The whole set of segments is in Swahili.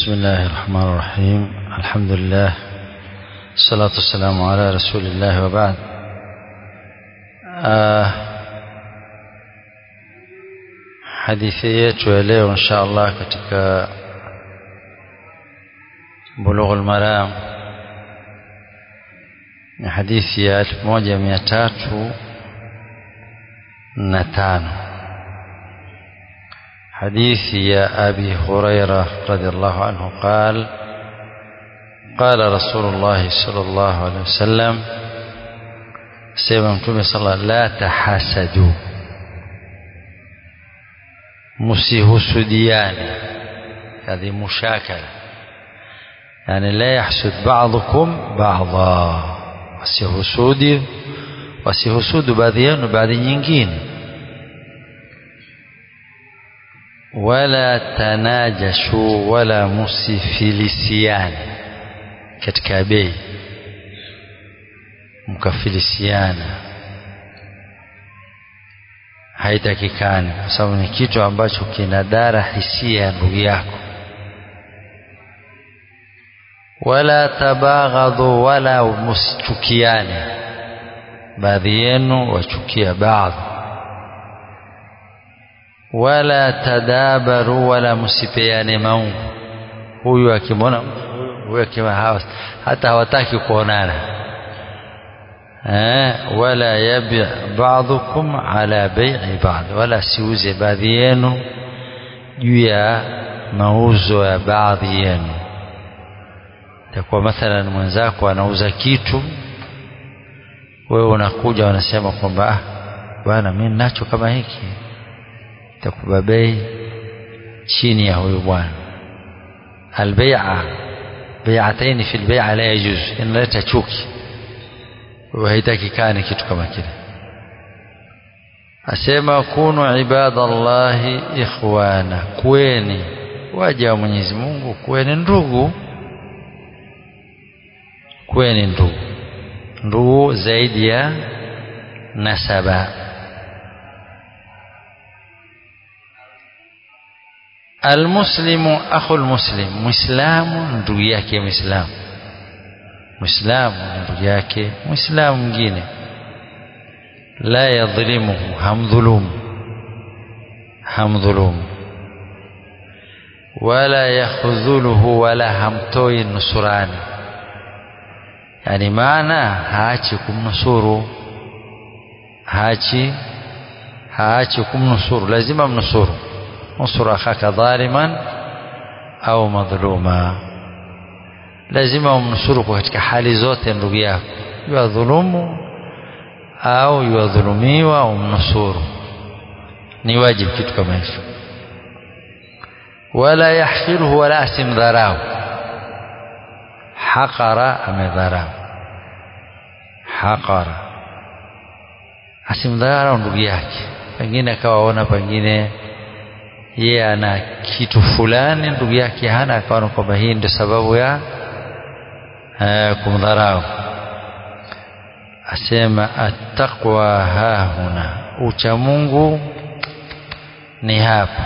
بسم الله الرحمن الرحيم الحمد لله الصلاة والسلام على رسول الله وبعد آه hadithi yetu ya leo insha Allah katika Bulughul Maram ni hadithi ya elfu moja mia tatu na tano حديث يا أبي هريرة رضي الله عنه قال قال رسول الله صلى الله عليه وسلم سيما متومي صلى الله لا تحاسدوا msihusudiane هذه مشاكلة يعني لا يحسد بعضكم بعضا wasihusudi wasihusudu baadhi yenu baadhi nyingine wala tanajashu wala musifilisiane katika bei mkafilisiana haitakikani kwa sababu ni kitu ambacho kinadara hisia ya ndugu yako wala tabaghadhu wala musichukiane baadhi yenu wachukia baadhi wala tadabaru wala msipeane maungu huyu akimwona huyu akimwona hata hawataki kuonana eh wala yabi ba'dukum ala bai'i ba'd wala siuze baadhi yenu juu ya mauzo ya baadhi yenu itakuwa mathalan mwenzako anauza kitu wewe unakuja unasema kwamba ah bwana mimi ninacho kama hiki itakupa bei chini ya huyu bwana albai'a bai'ataini fi albai'a la yajuz inaleta chuki haitakikani kitu kama kile asema kunu ibadallahi ikhwana kweni waja wa Mwenyezi Mungu kweni ndugu kweni ndugu ndugu zaidi ya nasaba almuslimu akhul muslim muislamu ndugu yake muislamu muislamu ni ndugu yake muislamu mwingine la yadhlimuhu hamdhulumu hamdhulumu wala yakhudhuluhu wala hamtoi nusurani yani maana haachi kumnusuru haachi haachi kumnusuru lazima mnusuru nusura akhaka dhaliman au madhluma lazima umnusuru kwa katika hali zote ndugu yako yuwadhulumu au yuwadhulumiwa umnusuru ni wajibu kitu kama hicho wala yahqiruhu wala asimdharau haqara amedharau haqara asimdharau ndugu yake pengine akawaona pengine yeye ana kitu fulani ndugu yake hana akaona kwamba hii ndio sababu ya kumdharau asema attaqwa hahuna ucha Mungu ni hapa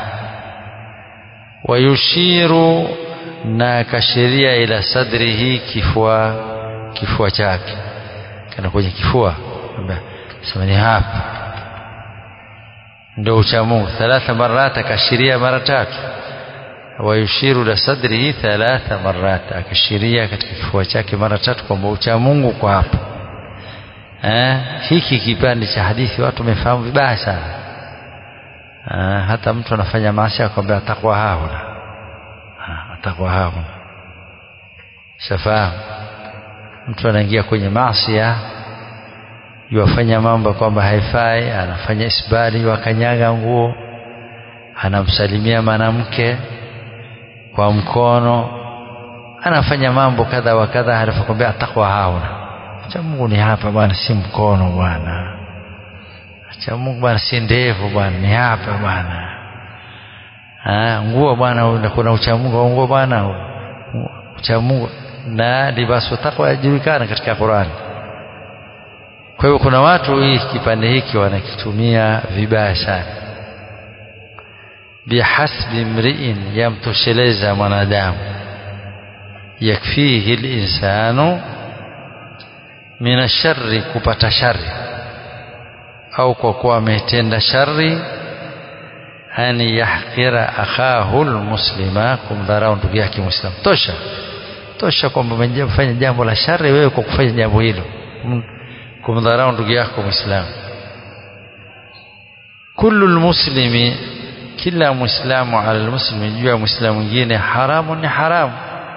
wayushiru na akashiria ila sadrihi kifua kifua chake kana kwenye kifua sema ni hapa ndio ucha Mungu thalatha marat akashiria mara tatu wayushiru la sadrihi thalatha marat akashiria katika kifua chake mara tatu kwamba ucha Mungu kwa hapa eh hiki kipande cha hadithi watu wamefahamu vibaya sana eh, hata mtu anafanya maasi akwambia atakuwa hauna atakuwa hauna shafahamu mtu anaingia kwenye maasi yuwafanya mambo kwamba haifai anafanya isbali wakanyaga nguo anamsalimia mwanamke kwa mkono anafanya mambo kadha wa kadha halafu kwambia atakwa hauna cha Mungu ni hapa bwana si mkono bwana cha Mungu bwana si ndevu bwana ni hapa bwana ah nguo bwana kuna ucha Mungu nguo bwana ucha Mungu na libasu takwa yajulikana katika Qur'ani kwa hivyo kuna watu hii kipande hiki wanakitumia vibaya sana bihasbi mriin yamtosheleza mwanadamu yakfihi linsanu min ashari kupata shari au kwa kuwa ametenda shari an yahqira akhahu lmuslima kumdharau ndugu yake mwislamu tosha tosha kwamba umefanya jambo la shari wewe kwa kufanya jambo hilo kumdharau ndugu yako mwislamu kullu lmuslimi kila mwislamu ala lmuslimi juu ya mwislamu mwingine haramu ni haramu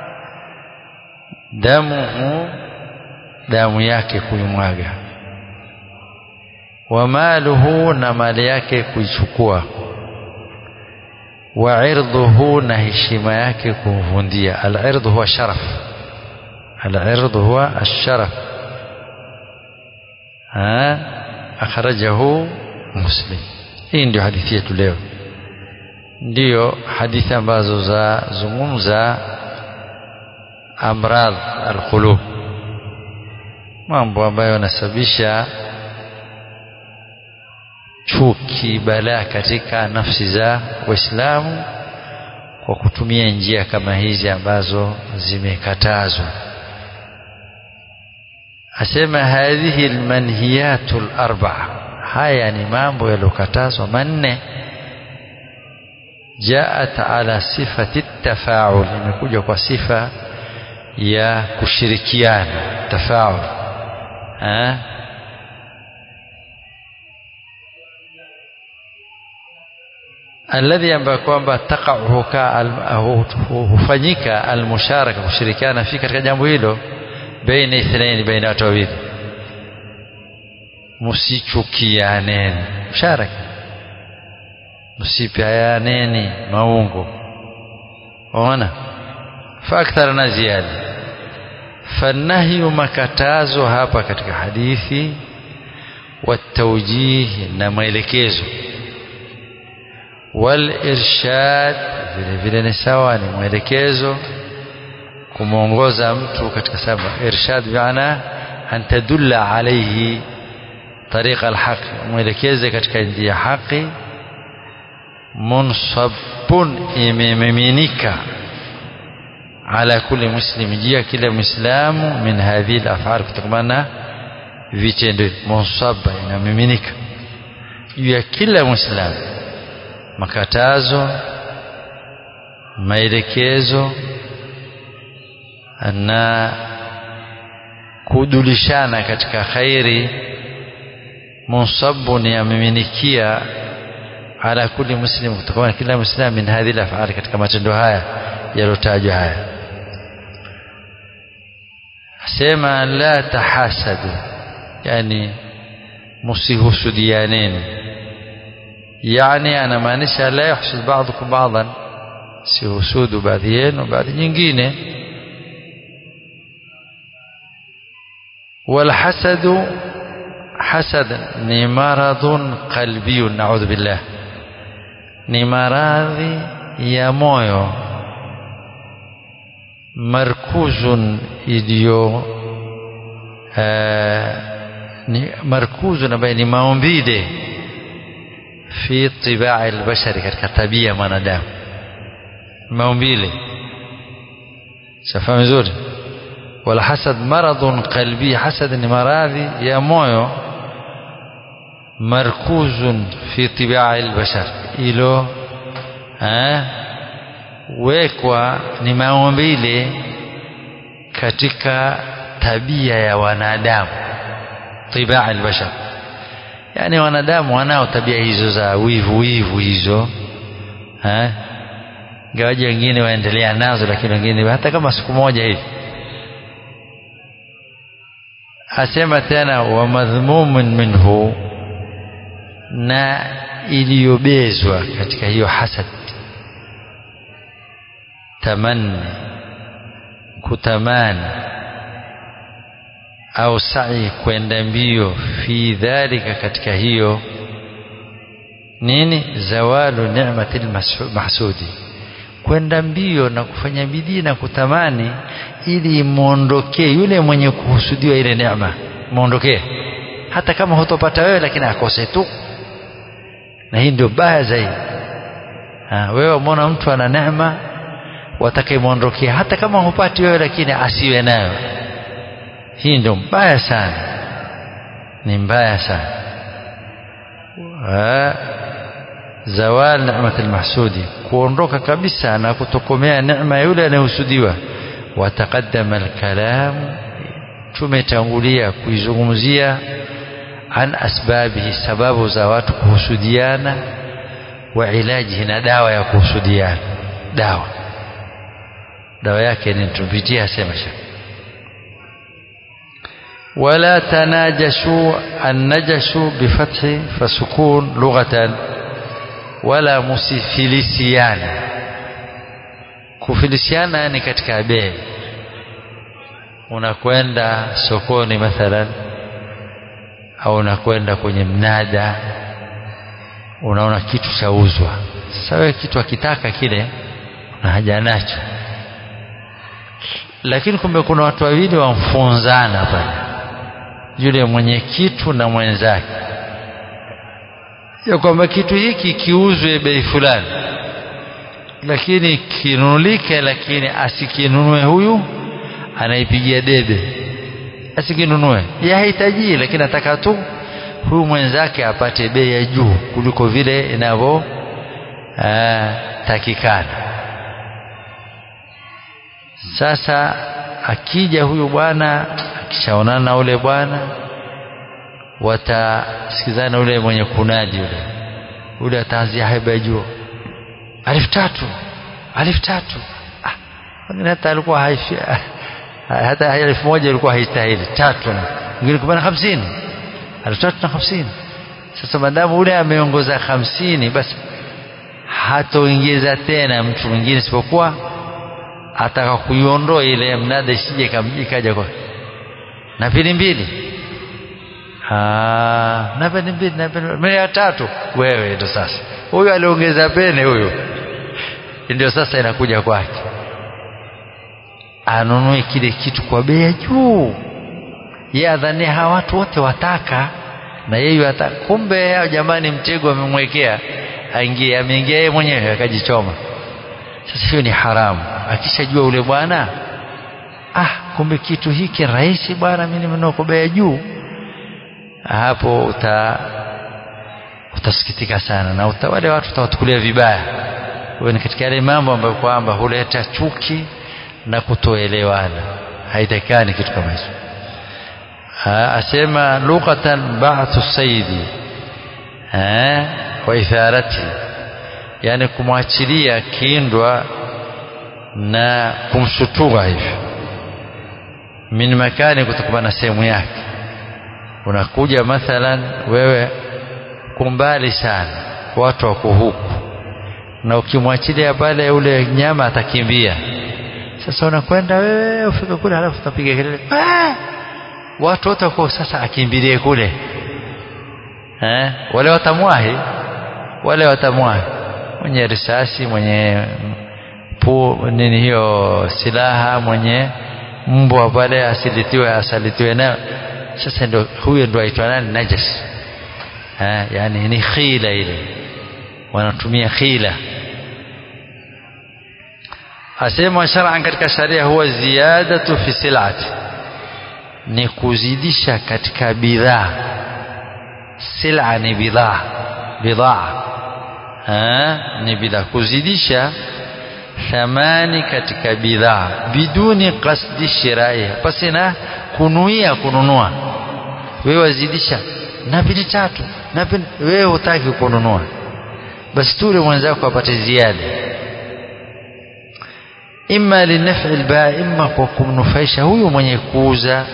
damuhu damu yake kuimwaga wa maluhu na mali yake kuichukua wa irdhuhu na heshima yake kumvundia al-irdhu huwa sharaf al-irdhu huwa ash-sharaf ha akhrajahu muslim hii ndio hadithi yetu leo ndiyo hadithi ambazo za zungumza amradh alqulub mambo ambayo yanasababisha chuki balaa katika nafsi za waislamu kwa kutumia njia kama hizi ambazo zimekatazwa asema hadhihi almanhiyatu alarba'a haya ni mambo yaliyokatazwa manne jaat ala sifati tafaul imekuja kwa sifa ya kushirikiana tafaul ha? alladhi ambayo kwamba taqa'u hufanyika almusharaka kushirikiana fi katika jambo hilo baina ithnaini baina watu wawili msichukianeni musharaka msipeaneni maungo ona fakthara na ziada fanahyu makatazo hapa katika hadithi watawjih na maelekezo walirshad vile vile ni sawa ni mwelekezo kumwongoza mtu katika sababu irshad biana an tadulla alayhi tariqa alhaq mwelekeze katika njia ya haki munsabun imemiminika ala kulli muslim jia kila muislamu min hadhihi alaf'al kutokamana vitendo munsaba inamiminika juu ya kila muislamu makatazo maelekezo na kudulishana katika khairi munsabun yamiminikia ala kulli muslim kutokana kila muislamu min hadhihi alaf'al katika matendo haya yalotajwa haya sema la tahasadu yani msihusudianeni yani anamaanisha la yahsud ba'dukum ba'dan sihusudu baadhi yenu baadhi nyingine والحسد حسد ni maradhun qalbiyun na'udhu billah ni maradhi ya moyo markuzun iliyo ni markuzun ambaye ni maumbile fi tibai albashari katika tabia ya mwanadamu maumbile safahamu vizuri wala hasad maradhun qalbi hasad ni maradhi ya moyo markuzun fi tibai albashar ilo wekwa ni maumbile katika tabia ya wanadamu tibaa albashar yani wanadamu wanao tabia hizo za wivu wivu hizo eh gawaji wengine waendelea nazo lakini wengine hata kama siku moja hivi asema tena wa madhmumun minhu na iliyobezwa katika hiyo hasad tamanni kutamani au sa'i kwenda mbio fi dhalika katika hiyo nini zawalu ni'mati mahsudi kwenda mbio na kufanya bidii na kutamani ili muondokee yule mwenye kuhusudiwa ile neema muondokee hata kama hutopata wewe lakini akose tu na hii ndio baya zaidi ha, wewe umeona mtu ana neema watakayemwondokea hata kama hupati wewe lakini asiwe nayo hii ndio mbaya sana ni mbaya sana zawal ni'mat almahsudi kuondoka kabisa na kutokomea neema yule anayehusudiwa wataqaddama alkalam tumetangulia kuizungumzia an asbabihi sababu za watu kuhusudiana wa ilajihi na dawa ya kuhusudiana dawa dawa yake ni tupitia sema shaka ولا تناجشوا النجش بفتح فسكون لغة ولا مسفلسيان kufilisiana ni katika bei unakwenda sokoni mathalan au unakwenda kwenye mnada unaona kitu chauzwa sasa wewe kitu akitaka kile una haja nacho lakini kumbe kuna watu wawili wamfunzana pale yule mwenye kitu na mwenzake ya kwamba kitu hiki kiuzwe bei fulani lakini kinunulike lakini asikinunue huyu anaipigia debe asikinunue yeye hahitaji lakini ataka tu huyu mwenzake apate bei ya juu kuliko vile inavyo takikana sasa akija huyu bwana akishaonana na ule bwana watasikizana ule mwenye kunadi yule ule ataanzia haiba ya juu alfu tatu alfu tatu ah, hata alikuwa haifi hata elfu moja ilikuwa haistahili tatu mwingine kupana hamsini alfu tatu na hamsini sasa madamu ule ameongoza hamsini basi hatoingiza tena mtu mwingine isipokuwa ataka kuiondoa ile mnada isije ikaja kwa na pili mbili na peni mbili na peni mia tatu wewe ndo sasa huyu aliongeza pene huyu ndio sasa inakuja kwake anunue kile kitu kwa bei ya juu yeye adhania hawa watu wote wataka na yeye ataka kumbe jamani mtego amemwekea aingie ameingia yeye mwenyewe akajichoma sasa hiyo ni haramu akishajua ule bwana ah kumbe kitu hiki rahisi bwana mimi nimenunua kwa bei ya juu hapo uta utasikitika sana na uta, wale watu utawachukulia vibaya huyo ni katika yale mambo ambayo kwamba huleta chuki na kutoelewana haitakani kitu kama hicho asema lughatan ba'thu saidi wa itharati yani kumwachilia kindwa na kumshutua hivi min makani kutokana na sehemu yake unakuja mathalan wewe kumbali sana watu wako huku na ukimwachilia pale ule nyama atakimbia sasa unakwenda wewe ufike kule halafu utapiga kelele ah! watu wote wako sasa akimbilie kule eh? wale watamwahi wale watamwahi mwenye risasi mwenye pu nini hiyo silaha mwenye mbwa pale asilitiwe asalitiwe nayo sasa ndo huyo ndo aitwa nani najas eh, yani ni khila ile wanatumia khila asema shar'an katika sharia huwa ziyadatu fi silati ni kuzidisha katika bidhaa sila ni bidhaa bidhaa ni bidhaa kuzidisha thamani katika bidhaa biduni qasdi shirai pasi na kunuia kununua wewe wazidisha na pili tatu na pili wewe hutaki kununua basi tule mwenzako apate ziada imma linafi albai imma kwa kumnufaisha huyu mwenye kuuza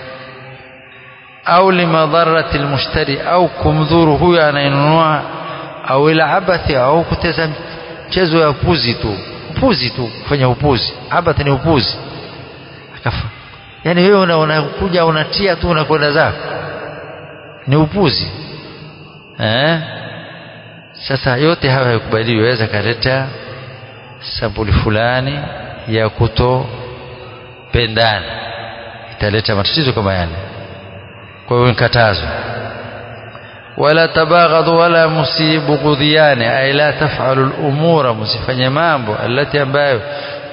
au limadharati almushtari au kumdhuru huyu anayenunua au ila abathi au kuteza mchezo ya upuzi tu upuzi tu kufanya upuzi abathi ni upuzi akafa yani wewe unakuja una unatia tu unakwenda zako ni upuzi eh sasa yote hayo hayakubaliwi waweza kaleta sampuli fulani ya kutopendana italeta matatizo kama yale kwa hiyo nikatazwa wala tabaghadhu wala musibughudhiane ay la taf'alu al-umura msifanye mambo alati ambayo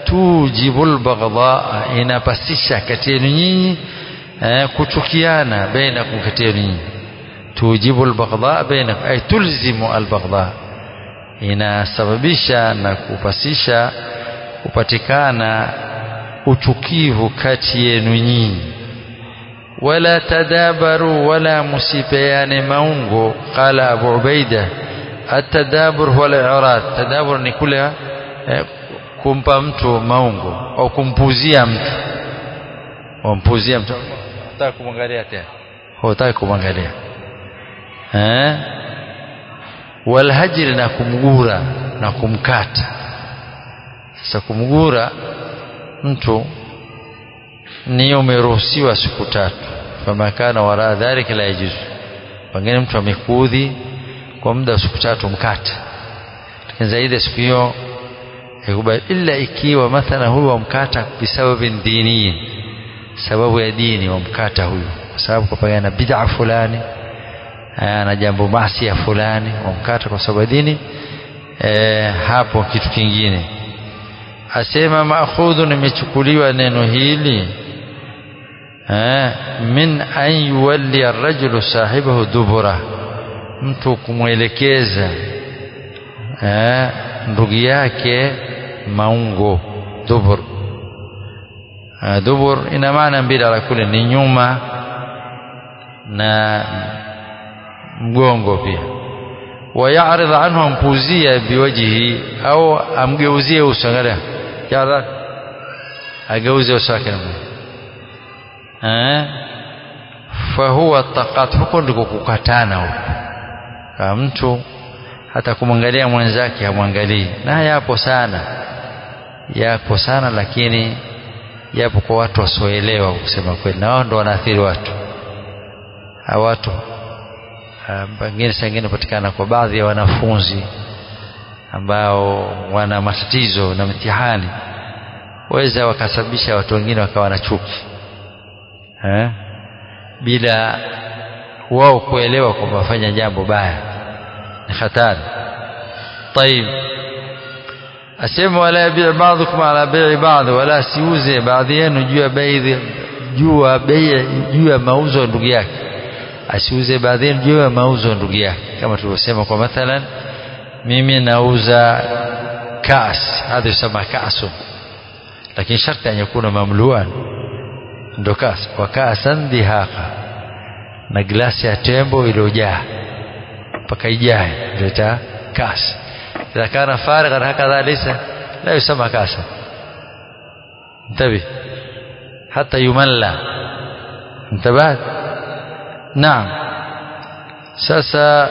tujibul baghdha inapasisha kati yenu nyinyi eh, kuchukiana bainakum kati yenu nyinyi tujibul baghdha bainakum ay tulzimu al baghdha inasababisha na kupasisha kupatikana uchukivu kati yenu nyinyi wala tadabaru wala musipeane maungo qala abu ubaida atadabur huwa al-i'rad tadabur ni kule eh, kumpa mtu maungo au kumpuzia mtu wampuzia mtu hutaki kumwangalia tena hutaki kumwangalia eh walhajri na kumgura na kumkata sasa kumgura mtu ni umeruhusiwa siku tatu fama kana wara dhalika la yajuzu pengine mtu amekuudhi kwa muda wa siku tatu mkata lakini zaidi ya siku hiyo yakubali illa ikiwa mathala huyu wamkata bisababi diniyin sababu ya dini wamkata huyu kwa sababu kapagana na bid'a fulani na jambo masia fulani wamkata kwa sababu ya dini e, hapo kitu kingine asema maakhudhu nimechukuliwa neno hili eh, min an yuwalli arrajulu sahibahu dubura mtu kumwelekeza eh, ndugu yake maungo dubur eh, dubur ina maana mbili ala kule ni nyuma na mgongo pia wayaridh anhu ampuzia biwajihi au amgeuzie uso angalia yadha ageuze uso wake eh fahuwa taqat huko ndiko kukatana huko kama mtu hata kumwangalia mwenzake hamwangalii na yapo sana yapo sana lakini yapo kwa watu wasioelewa kusema kweli na wao ndo wanaathiri watu hawa watu pengine saa ingine patikana kwa baadhi ya wanafunzi ambao wana matatizo na mtihani waweza wakasababisha watu wengine wakawa na chuki eh? bila wao kuelewa kwamba wafanya jambo baya ni hatari طيب asema wala yabi' ba'dukum ala bai'i ba'd wala siuze baadhi yenu juu ya bei juu ya bei juu ya mauzo ya ndugu yake asiuze baadhi yenu juu ya mauzo ya ndugu yake kama tulivyosema kwa mathalan mimi nauza kaas hadha yusema kaasu lakini sharti an yakuna mamluan ndo kaas wa kaasan dihaqa na glasi ya tembo iliyojaa mpaka ijae ndio kaas إذا كان فارغا هكذا ليس لا يسمى كاسا انتبه حتى يملى انتبهت نعم ساسا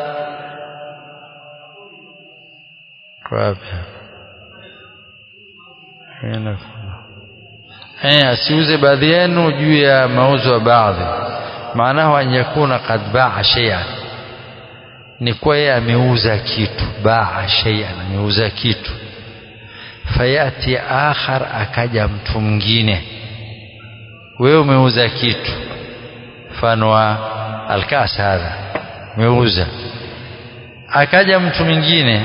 eh asiuze baadhi yenu juu ya mauzo ya baadhi maanahu an yakuna qad baa shay'an ni kuwa yeye ameuza kitu baa shay'an ameuza kitu fayati akhar akaja mtu mwingine wewe umeuza kitu mfano wa alkas hadha umeuza akaja mtu mwingine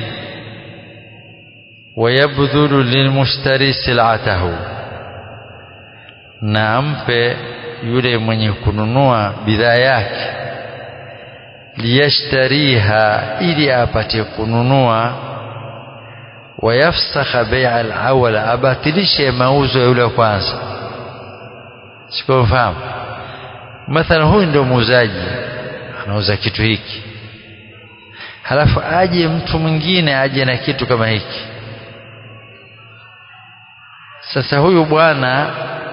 wayabdhulu lilmushtari silatahu na ampe yule mwenye kununua bidhaa yake liyashtariha ili apate kununua wayafsakha bai'a al-awwal abatilishe mauzo ya yule wa kwanza sikufahamu mathalan huyu ndio muuzaji anauza kitu hiki halafu aje mtu mwingine aje na kitu kama hiki sasa huyu bwana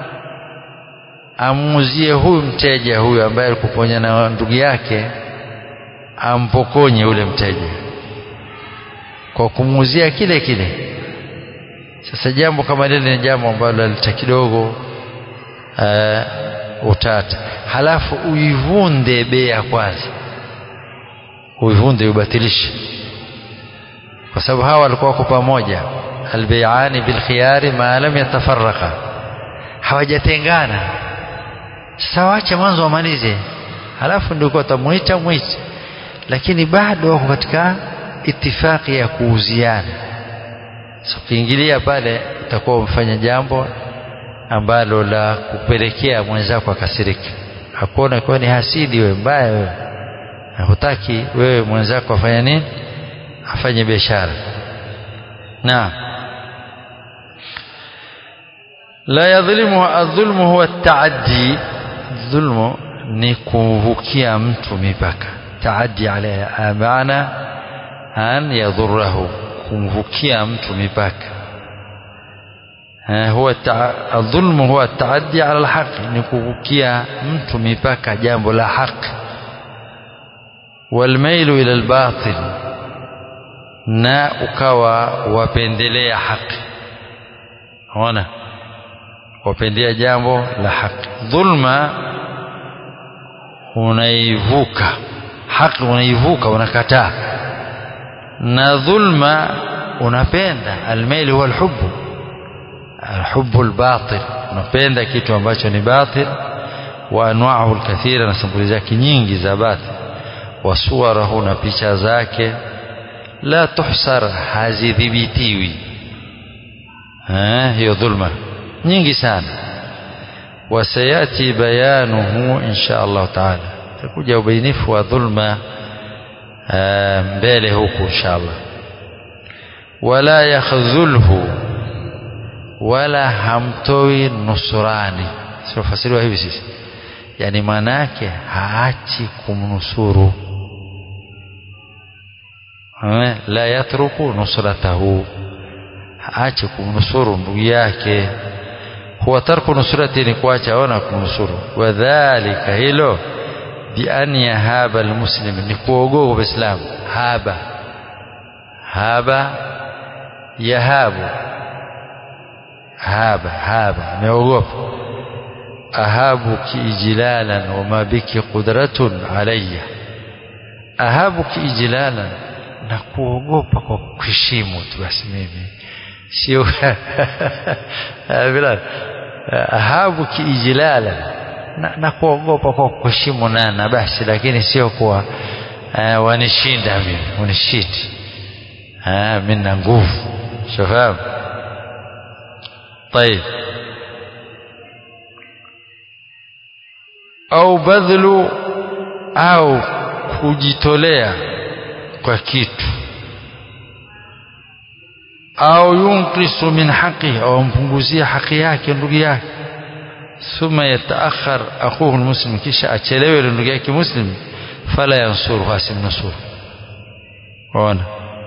amuuzie huyu mteja huyu ambaye alikuponya na ndugu yake ampokonye yule mteja kwa kumuuzia kile kile sasa jambo kama lile ni jambo ambalo lita kidogo uh, utata halafu uivunde bei ya kwanza uivunde ubatilishe kwa sababu hawa walikuwa wako pamoja albayani bilkhiyari ma lam yatafarraqa hawajatengana sasa wache mwanzo wamalize halafu ndio utamuita mwite lakini bado wako katika itifaki ya kuuziana so ukiingilia pale utakuwa umefanya jambo ambalo la kupelekea mwenzako akasirika akuona kuwa ni hasidi wewe mbaya wewe na hutaki wewe mwenzako afanye nini afanye biashara naam la yadhlimu adh-dhulmu huwa at-ta'addi dhulmu ni kuvukia mtu mipaka taaddi alayha maana an yadhurrahu kumvukia mtu mipaka huwa adh-dhulmu huwa at-ta'addi ala al-haqq ni kuvukia mtu mipaka jambo la haki walmailu ila al-batil na ukawa wapendelea haki ona wapendea jambo la haki dhulma unaivuka haki unaivuka unakataa na dhulma unapenda almail huwa alhubbu alhubbu albatil unapenda kitu ambacho ni batil wa anwaahu alkathira na sampuli zake nyingi za batil wa suwarahu na picha zake la tuhsar hazidhibitiwi hiyo dhulma nyingi sana wasayati bayanuhu insha Allah taala takuja ubainifu wa dhulma mbele huku insha Allah wala yakhdhulhu wala hamtoi nusurani sifasiriwa hivi sisi yani maana yake haachi kumnusuru la yatruku nusratahu haachi kumnusuru ndugu yake huwa tarku nusrati ni kuacha ona kumnusuru wadhalika hilo bian yahaba almuslim ni kuogopa uislamu haba haba yahabu haba haba ameogopa ahabuki ijlalan wama biki qudratun alayya ahabuki ijlalan na kuogopa kwa kuheshimu tu basi mimi sio bila ahabuki ijlalan na, na kuogopa kwa kuheshimu nana basi lakini sio kuwa uh, wanishinda mimi unishiti uh, mimi na nguvu shafahamu طيب au badhlu au kujitolea kwa kitu au yunqisu min haqi au mpunguzia haki yake ndugu yake thumma yataakhar akhuhu almuslim kisha achelewe ndugu yake muslim fala yansuru asimnusuru ona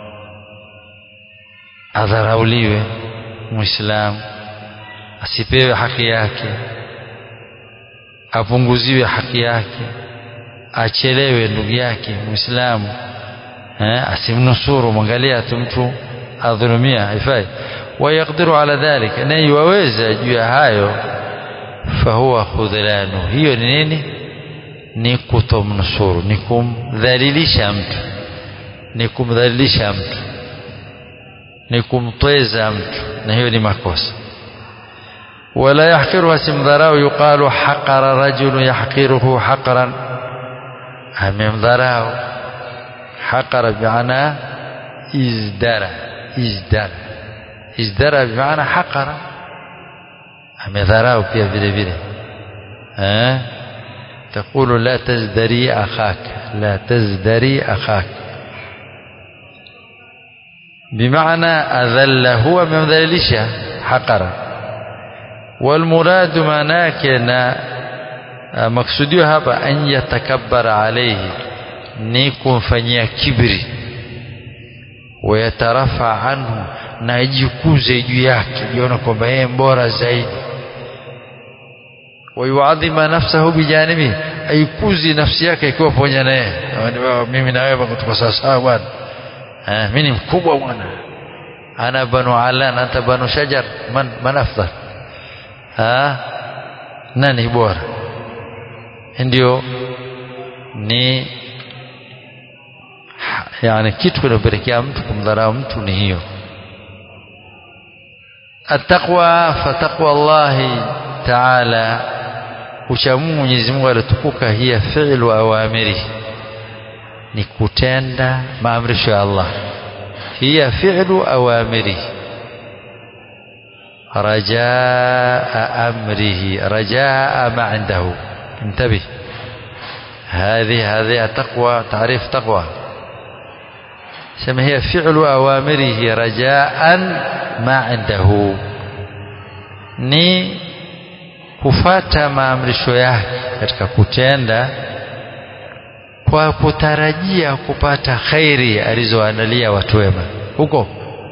adharauliwe muislamu asipewe haki yake apunguziwe haki yake achelewe ndugu yake muislamu eh, asimnusuru mwangalia tu mtu adhulumia haifai wayaqdiru ala dhalika na yuwaweza juu ya hayo fahuwa khudhlanu hiyo ni nini ni kutomnusuru ni kumdhalilisha mtu ni kumdhalilisha mtu ni kumtweza mtu na hiyo ni makosa ولا يحقرها سمدراو يقال حقر رجل يحقره حقرا أممدراو حقر بمعنى ازدرى ازدرى ازدرى بمعنى حقر أمدراو بيا بيلي بيلي أه؟ تقول لا تزدري أخاك لا تزدري أخاك بمعنى أذل هو من ذلك حقر والمراد manake na maksudio hapa an yatakabbara alayhi ni kumfanyia kibri wayatarafa anhu na ajikuze juu yake jiona kwamba yeye bora zaidi wayuadhima nafsahu bijanibi aikuzi nafsi yake ikiwa pamoja na yeye mimi na wewe tuko sawa sawa bwana mimi ni mkubwa bwana ana banu alan anta banu shajar man man afdal ha nani bora ndio ni yani kitu kinapelekea mtu kumdharau mtu ni hiyo attaqwa fataqwa Allah ta'ala uchamungu Mwenyezi Mungu alitukuka hiya fi'lu awamiri ni kutenda maamrisho ya Allah hiya fi'lu awamiri رجاء أمره رجاء ما عنده انتبه هذه هذه تقوى تعريف تقوى سما هي فعل أوامره رجاء ما عنده ni kufata maamrisho yake katika kutenda kwa kutarajia kupata khairi alizoandalia watu wema huko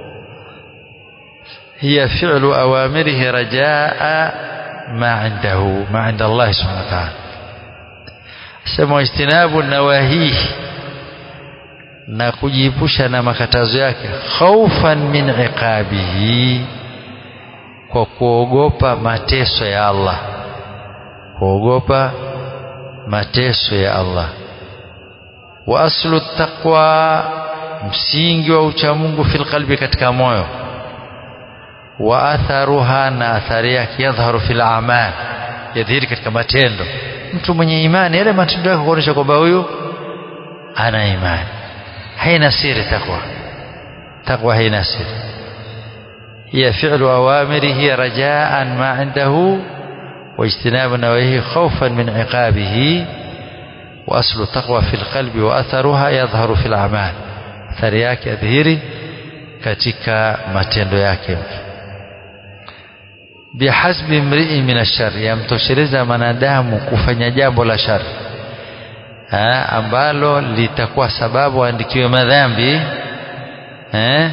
hiya fi'lu awamirihi rajaa ma indahu ma inda Allah subhanahu wa ta'ala sema istinabu nawahihi na kujiepusha na makatazo yake khaufan min iqabihi kwa kuogopa mateso ya Allah kuogopa mateso ya Allah wa aslu taqwa msingi wa uchamungu fil qalbi katika moyo wa atharuha na athari yake yadhharu fil a'mal yadhihiri katika matendo mtu mwenye imani yale matendo yake kuonyesha kwamba huyu ana imani haina siri takwa takwa haina siri هي فعل أوامره رجاء ما عنده واجتناب نواهيه خوفا من عقابه وأصل التقوى في القلب وأثرها يظهر في الأعمال athari yake adhihiri katika matendo yake bihasbi mrii min ashari yamtosheleza mwanadamu kufanya jambo la shari ha, ambalo litakuwa sababu aandikiwe madhambi eh?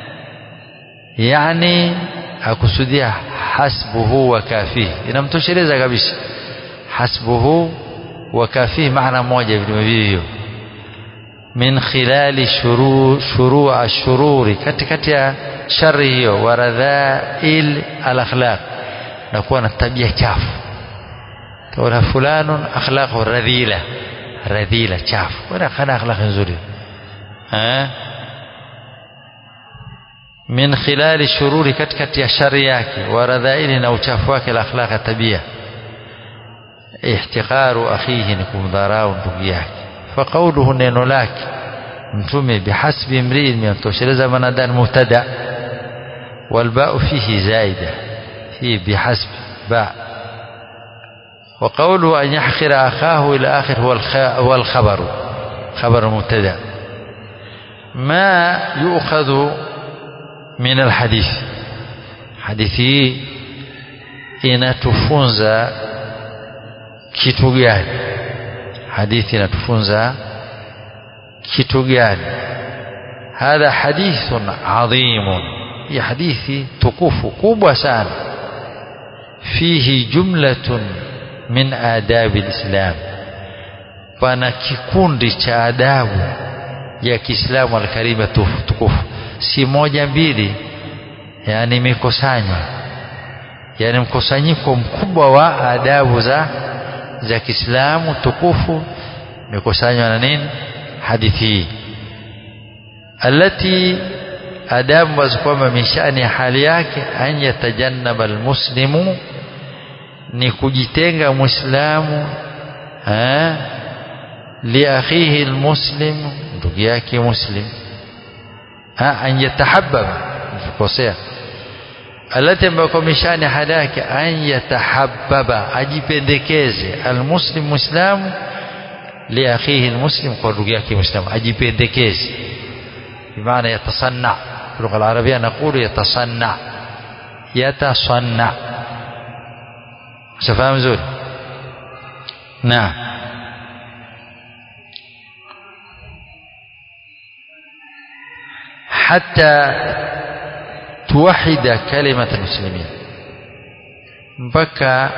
yani akusudia hasbuhu wa kafihi inamtosheleza kabisa hasbuhu wa kafihi maana moja vile hivyo min khilali shuru shuru ashururi katikati ya shari hiyo wa radhail alakhlaq na kuwa na tabia chafu taona fulanun akhlaqu radhila radhila chafu wala kana akhlaq nzuri eh min khilali shururi katikati ya shari yake wa radhaili na uchafu wake la akhlaq tabia ihtiqaru akhihi ni kumdharau ndugu yake fa qawluhu neno lake mtume bihasbi imri'in mimtosheleza manadan mubtada والباء فيه زائدة فيه بحسب باء وقوله أن يحقر أخاه إلى آخر هو هو الخبر خبر مبتدا ما يؤخذ من الحديث hadithi inatufunza kitu gani hadithi inatufunza kitu gani hadha hadithun adhimun hii hadithi tukufu kubwa sana fihi jumlatun min adabi lislam pana kikundi cha adabu ya kiislamu alkarima tukufu si moja mbili yani imekusanywa yani mkusanyiko mkubwa wa adabu za za Kiislamu tukufu imekusanywa na nini hadithi hii alati adabu ambazo kwamba mishani ya hali yake an yatajannaba almuslimu ni kujitenga muislamu liakhihi almuslim ndugu yake muslim an yatahabbaba kukosea alati ambayo kwa mishani hali yake an yatahabbaba ajipendekeze almuslim muislamu liakhihi almuslim kwa ndugu yake muislamu ajipendekeze بمعنى يتصنع في اللغة العربية نقول يتصنع يتصنع شفاهم زول نعم حتى توحد كلمة المسلمين mpaka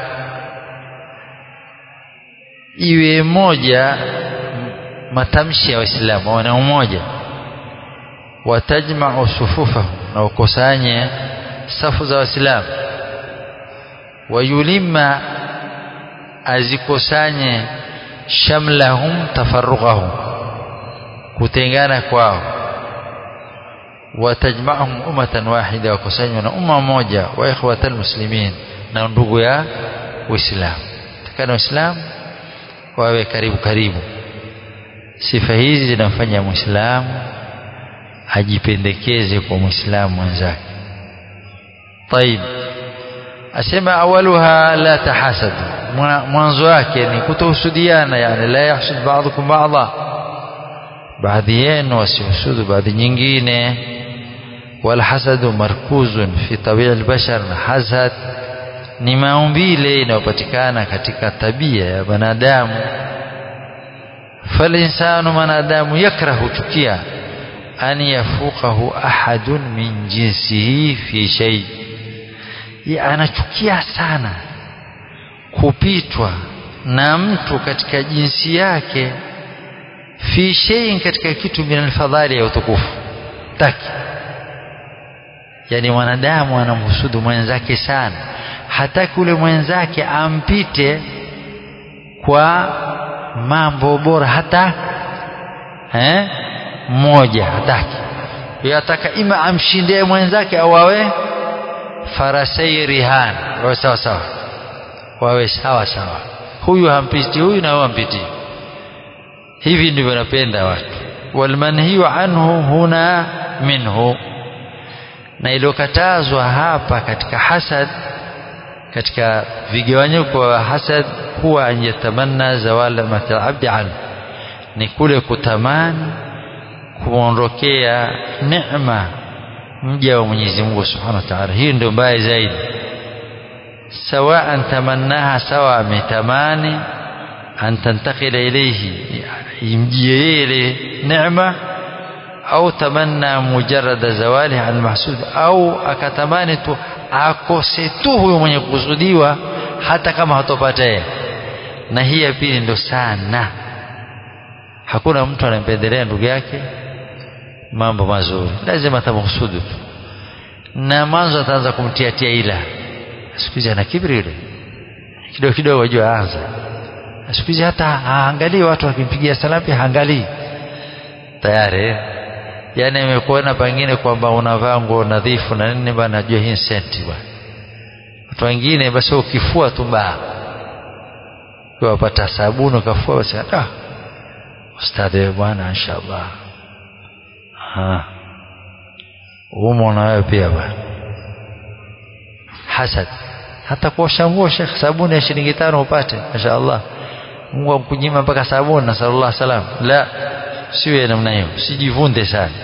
iwe moja matamshi ya waislamu wana umoja watajma'u sufufahu na ukusanye safu za waislamu wayulima azikusanye shamlahum tafarruqahum kutengana kwao watajma'hum ummatan wahida wakusanywa na umma moja wa ikhwatal muslimin na ndugu ya uislamu takana waislamu wawe karibu karibu sifa hizi zinamfanya muislamu ajipendekeze kwa muislamu mwenzake طيب asema awaluha la tahasadu mwanzo wake ni kutohusudiana yani la yahsud ba'dukum ba'dha baadhi yenu wasihusudu baadhi nyingine walhasadu markuzun fi tabia albashar na hasad ni maumbile inayopatikana katika tabia ya wanadamu falinsanu mwanadamu yakrahu chukia an yafuqahu ahadun min jinsihi fi shay anachukia sana kupitwa na mtu katika jinsi yake fi shay'in katika kitu min alfadhali ya utukufu taki yani mwanadamu anamhusudu mwenzake sana hataki ule mwenzake ampite kwa mambo bora hata eh mmoja hataki yataka ima amshindie mwenzake au awe farasai rihan wawe sawa sawa wawe sawa sawa huyu hampiti huyu na huyu hampiti hivi ndivyo napenda watu walmanhiyu anhu huna minhu na iliyokatazwa hapa katika hasad katika vigawanyiko wa hasad huwa an yatamanna zawala matal abdi anhu ni kule kutamani kuondokea neema mja wa Mwenyezi Mungu Subhanahu wa Ta'ala hii ndio mbaya zaidi sawaan tamannaha sawa ametamani an tantakila ilayhi imjie ile neema au tamanna mujarrada zawali an mahsud au akatamani tu akose tu huyo mwenye kukusudiwa hata kama hatopata yeye na hii ya pili ndo sana hakuna mtu anampendelea ndugu yake mambo mazuri lazima atamhusudu tu na mwanzo ataanza kumtiatia ila siku hizi ana kibri yule kidogo kidogo wajua anza siku hizi hata haangalii watu wakimpigia salamu pia haangalii tayari yani imekuona pengine kwamba unavaa nguo nadhifu na nini bana najua hii senti bwana watu wengine basi ukifua tu baa wapata sabuni ukafua basi ah ustadhi bwana inshallah ha umo na wewe pia bwana hasad hata kuosha nguo shekh sabuni ya shilingi tano upate mashaallah Mungu amkunyima mpaka sabuni na sallallahu salam la siwe namna hiyo sijivunde sana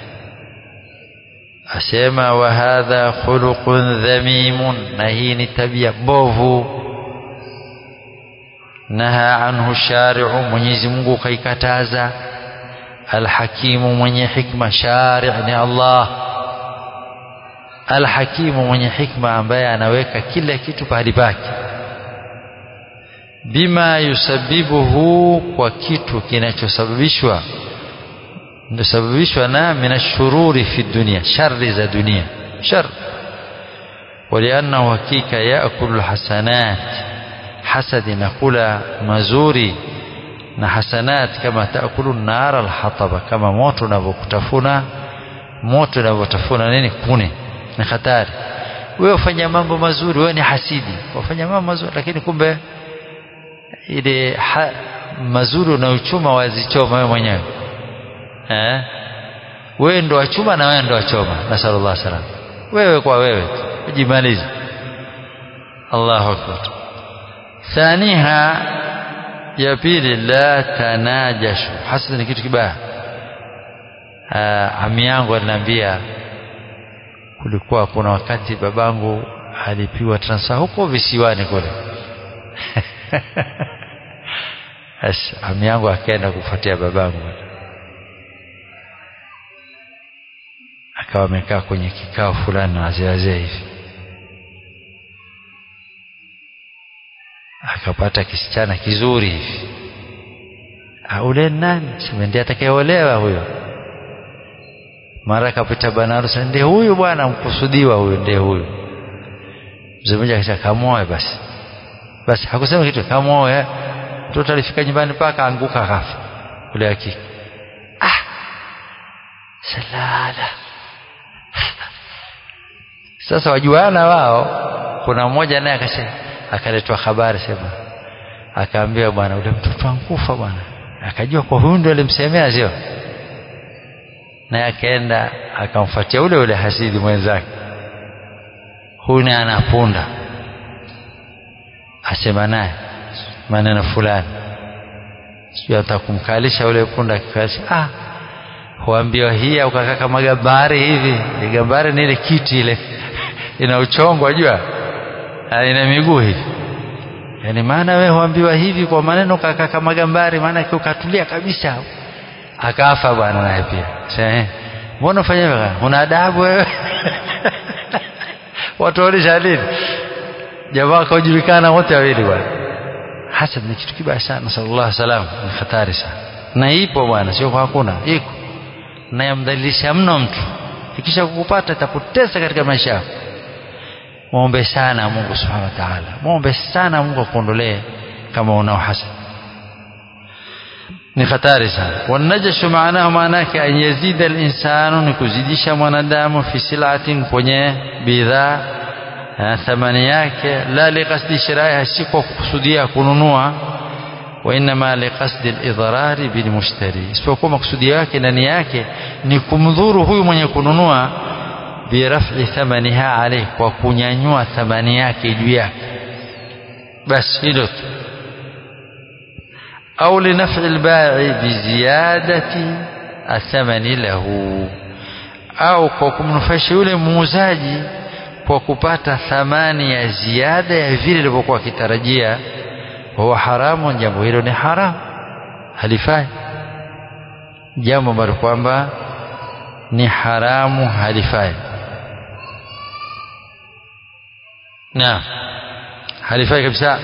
asema wa hadha khuluqun dhamimun na hii ni tabia bovu naha anhu shari'u Mwenyezi Mungu kaikataza alhakimu mwenye hikma shari' ni Allah alhakimu mwenye hikma ambaye anaweka kila kitu pahali pake bima yusabibuhu kwa kitu kinachosababishwa ndosababishwa na minashururi fi dunia shari za dunia shar waliannahu hakika yaakulu lhasanat hasad inakula mazuri na hasanat kama taakulu nara alhataba kama moto unavyokutafuna moto unavyotafuna nini kune ni hatari wewe ufanya mambo mazuri wewe ni hasidi wafanya mambo mazuri lakini kumbe ile ha, mazuri unayochuma wazichoma wewe mwenyewe eh wewe ndo wachuma na wewe ndo wachoma nasallallahu salam wewe kwa wewe ujimalize Allahu akbar thaniha ya pili la tanajashu hasad ni kitu kibaya ami yangu aliniambia kulikuwa kuna wakati babangu alipiwa transfer huko visiwani kule Yes, ami yangu akaenda kufuatia babangu akawa amekaa kwenye kikao fulani na wazee wazee hivi akapata kisichana kizuri hivi ule nani sema ndiye atakayeolewa huyo mara akapita bwana harusi ndiye huyu bwana mkusudiwa huyu ndiye huyu mzee mmoja akasema kamoe basi basi hakusema kitu kamoe mtoto alifika nyumbani paka anguka kafa ule hakika ah salala sasa wajuana wao kuna mmoja naye akasema akaletwa habari sema akaambiwa bwana ule mtoto ankufa bwana akajua kwa huyu ndio alimsemea sio naye akaenda akamfuatia ule ule hasidi mwenzake huyu naye anapunda asema naye maneno fulani sijui atakumkalisha ule punda akikalisha ah huambiwa hii au kakaa kama gambari hivi gambari ni ile kiti ile ina uchongo wajua ina miguu hivi yani maana wewe huambiwa hivi kwa maneno kakaa kama gambari maana ukatulia kabisa akafa bwana naye pia sasa mbona ufanya hivyo una adabu wewe watu walisha nini jamaa kaujulikana wote wawili bwana hasad ni kitu kibaya sana sallallahu alaihi wasallam ni hatari sana na ipo bwana sio kwa hakuna iko na yamdhalilisha mno mtu ikisha kukupata itakutesa katika maisha yako muombe sana Mungu subhanahu wa ta'ala muombe sana Mungu akuondolee kama unao hasad ni hatari sana wanajashu maanahu maana yake an yazida al-insanu ni kuzidisha mwanadamu fi silatin kwenye bidhaa thamani yake la liqasdi shiraiha si kwa kukusudia kununua wa inma liqasdi al-idrari bil mushtari isipokuwa makusudio yake ndani yake ni kumdhuru huyu mwenye kununua biraf'i thamaniha alayhi kwa kunyanyua thamani yake juu yake basi hilo tu au linaf'i al-ba'i biziyadati athamani lahu au kwa kumnufaisha yule muuzaji kwa kupata thamani ya ziada ya vile ilivyokuwa akitarajia huwa haramu jambo hilo ni haramu halifai jambo ambalo kwamba ni haramu halifai na halifai kabisa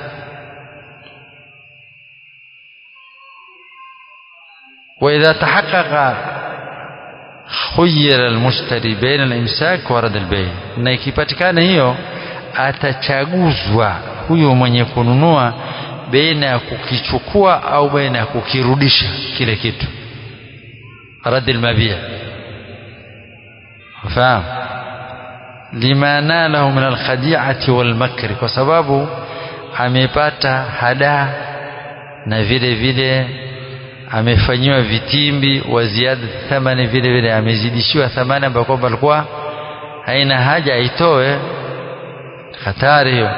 وإذا تحقق خير المشتري بين الإمساك ورد البيع na ikipatikana hiyo atachaguzwa huyo mwenye kununua baina ya kukichukua au baina ya kukirudisha kile kitu rad almabi' fahamu lima nalahu min alkhadi'ati walmakri kwa sababu amepata hada na vile vile amefanyiwa vitimbi wa ziada thamani vile vile amezidishiwa thamani ambayo kwamba alikuwa haina haja aitoe hatari hiyo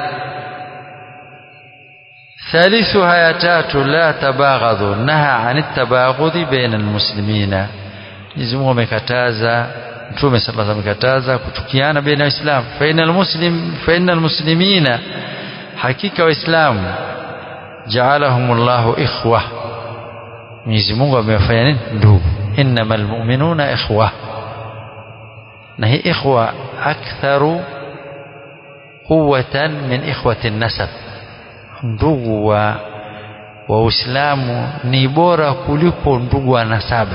ثالثها يا تاتو لا تباغضوا نهى عن التباغض بين المسلمين Mwenyezi Mungu amekataza Mtume sallallahu alaihi amekataza kuchukiana baina ya Waislamu fa innal muslim fa innal muslimina hakika waislamu ja'alahumullahu ikhwa Mwenyezi Mungu amewafanya nini ndugu innamal mu'minuna ikhwa na hii ikhwa aktharu quwwatan min ikhwati nasab ndugu wa wa Uislamu ni bora kuliko ndugu wa nasaba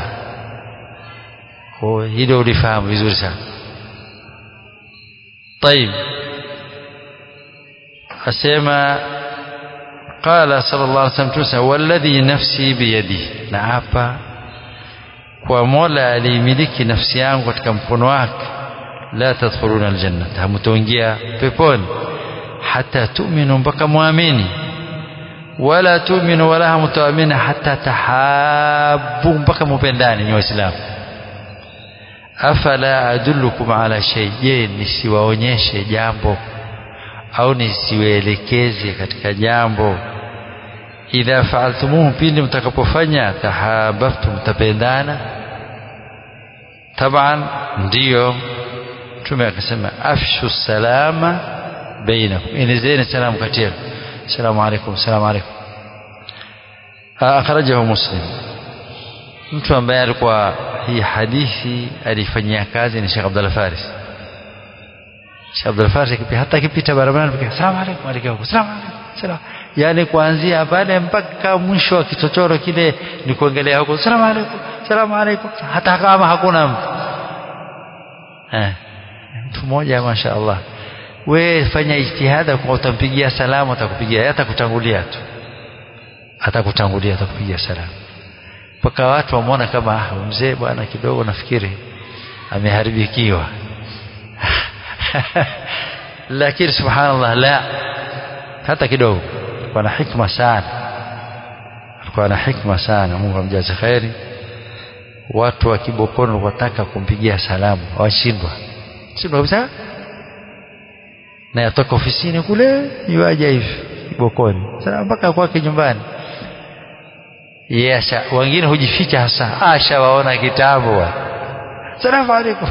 kwa hilo ulifahamu vizuri sana طيب asema قال صلى الله عليه وسلم تسا والذي نفسي بيده na hapa kwa Mola aliyemiliki nafsi yangu katika mkono wake la tadkhuluna aljannata hamtoingia peponi hata tu'minu mpaka muamini wala tu'minu wala hamtoamini hata tahabu mpaka mupendani ni waislamu afala adullukum ala shay je nisiwaonyeshe jambo au nisiwaelekeze katika jambo idha faaltumuhu pindi mtakapofanya tahabaftum mtapendana taban ndiyo mtume akasema afshu salama bainakum enezeni salamu kati yenu assalamu alaikum assalamu alaikum akhrajahu muslim mtu ambaye alikuwa hii hadithi alifanyia kazi ni Sheikh Abdullah Faris Sheikh Abdul Faris hata akipita barabarani pekee salamu alaykum alaykum salamu alaykum salamu yani kuanzia pale mpaka mwisho wa kichochoro kile ni kuangalia huko salamu alaykum salamu alaykum hata kama hakuna mtu eh mtu mmoja mashaallah we fanya ijtihada kwa utampigia salamu atakupigia hata kutangulia tu atakutangulia atakupigia salamu mpaka watu wamuona kama mzee bwana kidogo nafikiri ameharibikiwa lakini subhanallah la hata kidogo alikuwa na hikma sana alikuwa na hikma sana Mungu amjaze khairi watu wa Kibokoni wataka kumpigia salamu washindwa shindwa kabisa na yatoka ofisini kule yuaja hivi kibokoni sasa mpaka kwake nyumbani yes wengine hujificha hasa asha waona kitabu salamu alaikum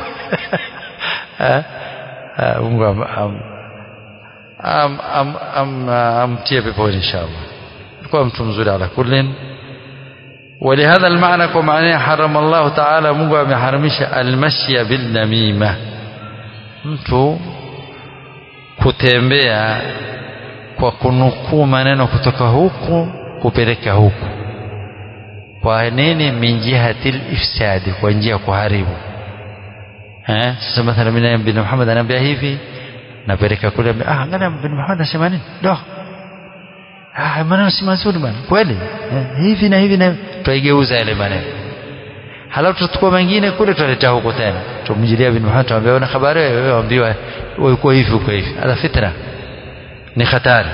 Mungu am, am, am, am, am, amtie peponi inshallah alikuwa mtu mzuri ala kullin ولهذا المعنى كما حرم الله تعالى Mungu ameharamisha almashya bilnamima mtu kutembea kwa kunukuu maneno kutoka huku kupeleka huku kwa nini min jihatil ifsadi kwa njia ya kuharibu eh sasa mathalan mimi bin Muhammad anaambia hivi napeleka kule ah angalia bin Muhammad anasema nini do ah maneno si mazuri bwana kweli eh, hivi na hivi na tuigeuza yale maneno halafu tuchukua mengine kule tuleta huko tena tumjilia bin Muhammad tuambia una habari wewe waambiwa uko hivi uko hivi ala fitra ni hatari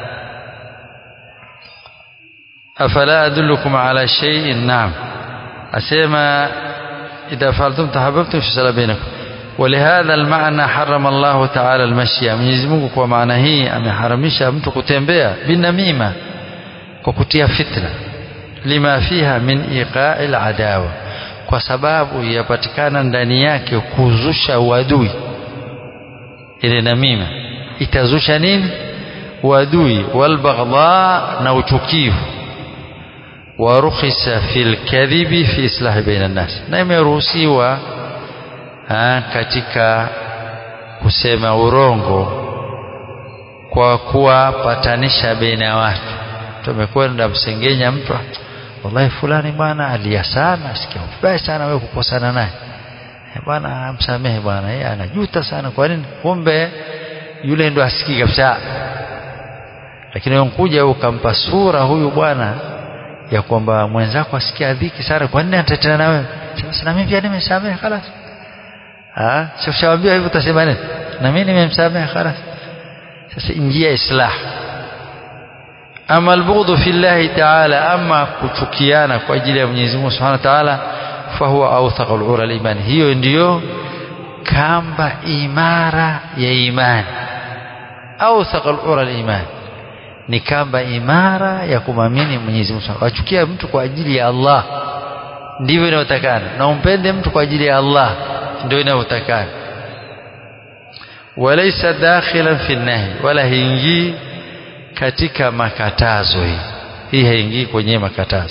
afala adullukum ala shay'in na'am asema idha fa'altum tahabbtum fi sala bainakum ولهذا المعنى حرم الله تعالى المشي Mwenyezi Mungu kwa maana hii ameharamisha mtu kutembea binamima kwa kutia fitna lima fiha min iqa'il adawa kwa sababu yapatikana ndani yake kuzusha uadui ile namima itazusha nini uadui walbaghdha na uchukivu warukhisa fil kadhibi fi islahi baina nas na imeruhusiwa katika kusema urongo kwa kuwapatanisha baina ya watu tumekwenda msengenya mtu wallahi fulani bwana alia sana sikia vibaya sana wewe kukosana naye bwana msamehe bwana yeye anajuta sana kwa nini kumbe yule ndo asikii kabisa lakini unkuja ukampa sura huyu bwana ya kwamba mwenzako asikia dhiki sana kwa nini anatetea na wewe sasa na mimi pia nimesamehe خلاص ah sikushawambia hivyo utasema nini na mimi nimemsamehe خلاص sasa ingia islah ama albughdhu fillahi ta'ala ama kuchukiana kwa ajili ya Mwenyezi Mungu Subhanahu wa Ta'ala fahuwa awthaqul ura al-iman hiyo ndiyo kamba imara ya imani awthaqul ura al-iman ni kamba imara ya kumamini Mwenyezi Mungu wachukia mtu kwa ajili ya Allah ndivyo inayotakana na umpende mtu kwa ajili ya Allah ndio inayotakana walaysa dakhilan fi nahi wala hiingii katika makatazo hii hii haingii kwenye makatazo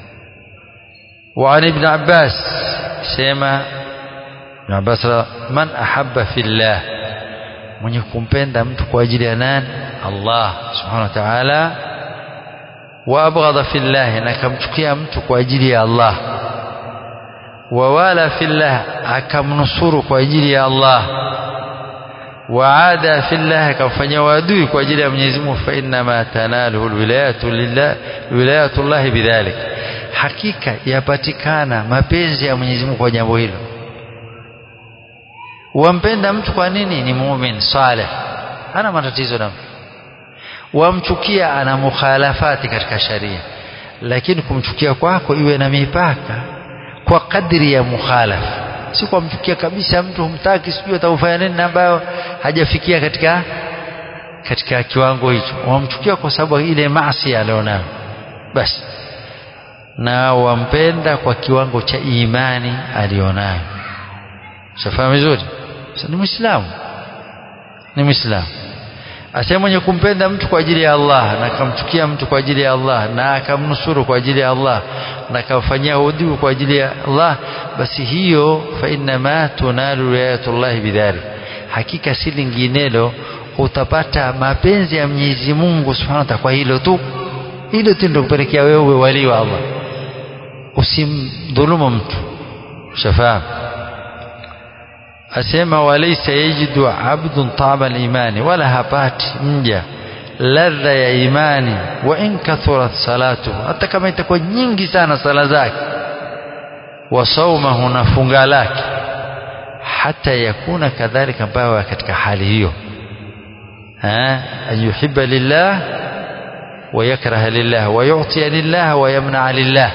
وعن ابن عباس سيما ابن عباس من أحب في الله mwenye kumpenda mtu kwa ajili ya nani Allah subhanahu wa ta'ala wa abghadha fillah na akamchukia mtu kwa ajili ya Allah wa wala fillah akamnusuru kwa ajili ya Allah wa ada fillah akamfanyia wadui kwa ajili ya Mwenyezi Mungu fa inna ma tanaluhu alwilayatu lillah wilayatu Allah bidhalik hakika yapatikana mapenzi ya Mwenyezi Mungu kwa jambo hilo wampenda mtu kwa nini ni muumini saleh hana matatizo na mtu wamchukia ana mukhalafati katika sharia lakini kumchukia kwako iwe na mipaka kwa kadri ya mukhalafa si kumchukia kabisa mtu humtaki sijui atamfanya nini ambayo hajafikia katika katika kiwango hicho wamchukia kwa sababu ile maasi alionayo basi na wampenda kwa kiwango cha imani alionayo shafahamu vizuri ni muislamu ni muislamu asema mwenye kumpenda mtu kwa ajili ya Allah na akamchukia mtu kwa ajili ya Allah na akamnusuru kwa ajili ya Allah na akamfanyia udhu kwa ajili ya Allah basi hiyo fa inna ma tunalu wilayatullah bidhalik hakika si linginelo utapata mapenzi ya Mwenyezi Mungu Subhanahu wa Ta'ala kwa hilo tu hilo tu ndio kupelekea wewe wali wa Allah usimdhulumu mtu shafahamu asema walaysa yajidu abdun taba al-imani wala hapati mja ladha ya imani wa in kathurat salatu hata kama itakuwa nyingi sana sala zake wa saumahu na funga lake hata yakuna kadhalika bawa katika hali hiyo ha ayuhibba lillah wa yakraha lillah wa yu'ti lillah wa yamna lillah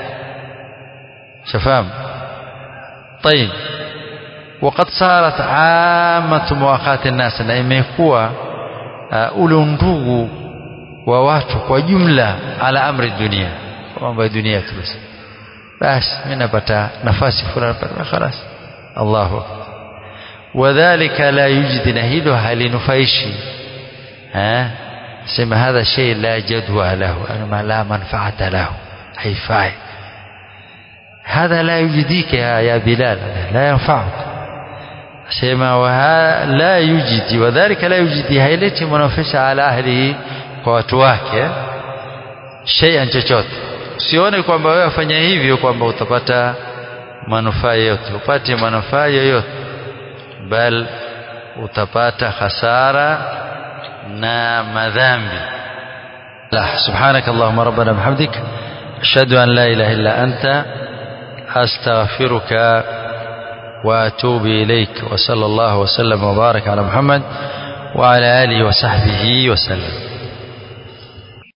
شفام طيب وقد صارت عامة مواقات الناس na imekuwa ule ndugu wa watu kwa jumla ala amri dunia mambo ya dunia tu basi basi mimi napata nafasi fulani napata خلاص Allahu akbar wadhālika la yujdi na hilo halinufaishi eh sema hadha shay la jadwa lahu ana la manfaata lahu haifai هذا لا يجديك يا, يا بلال لا ينفعك سيما وها لا يجدي وذلك لا يجدي haileti manufaa ala ahlihi kwa watu wake shay'an chochote usione kwamba wewe afanya hivyo kwamba utapata manufaa yote upate manufaa yoyote bal utapata hasara na madhambi la subhanak allahumma rabbana bihamdik ashhadu an la ilaha illa anta astaghfiruka واتوب اليك وصلى الله وسلم وبارك على محمد وعلى اله وصحبه وسلم